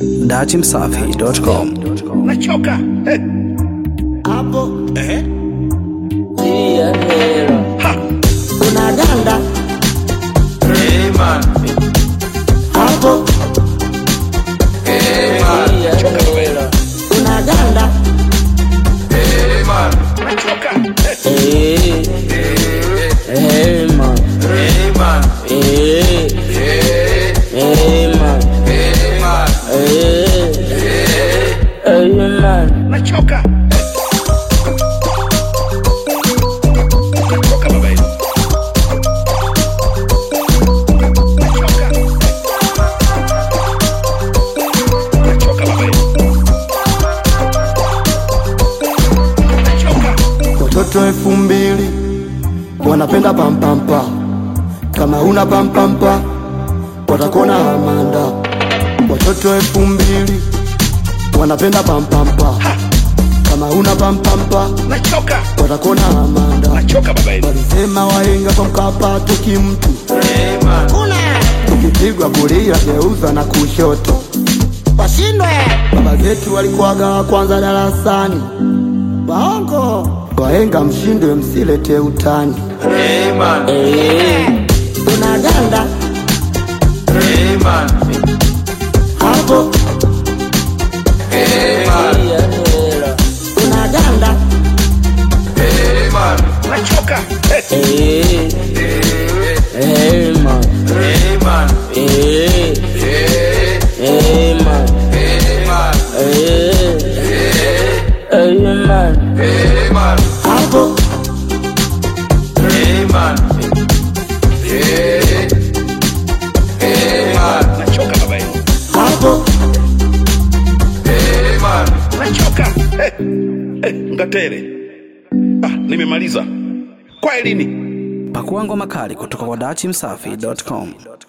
datimsafi.com. nachoka Eh, hapo eh, tia hela ha, unaganda eh, man, hapo tia hela unaganda eh, man, nachoka Eh, eh eh man eh, man, eh eh, eh man eh, man, eh eh man nachoka nachoka baba yetu nachoka nachoka baba yetu nachoka Watoto elfu mbili wanapenda pampampa, kama una pampampa watakona amanda. Watoto elfu mbili wanapenda pampampa, kama una pampampa nachoka watakona amanda. nachoka baba yetu Walisema wahenga kwa Mkapa toki mtu, eh, man, ukipigwa kulia geuza na kushoto. washindwe Baba zetu walikuwaga wa kwanza darasani, waongo wahenga, mshindwe msilete utani. eh, man, eh unaganda eh, man, hapo eh, man, tia hela unaganda eh, man, nachoka Eh, eh eh, eh man eh, man, eh eh, eh man eh, man, eh eh man eh, man, hapo eh, man, eh, eh, man, nachoka baba yetu hapo eh, man, nachoka Eh, eh, ngatere ah, nimemaliza kwa elini Pakua ngoma kali kutoka kwa datimsafi.com.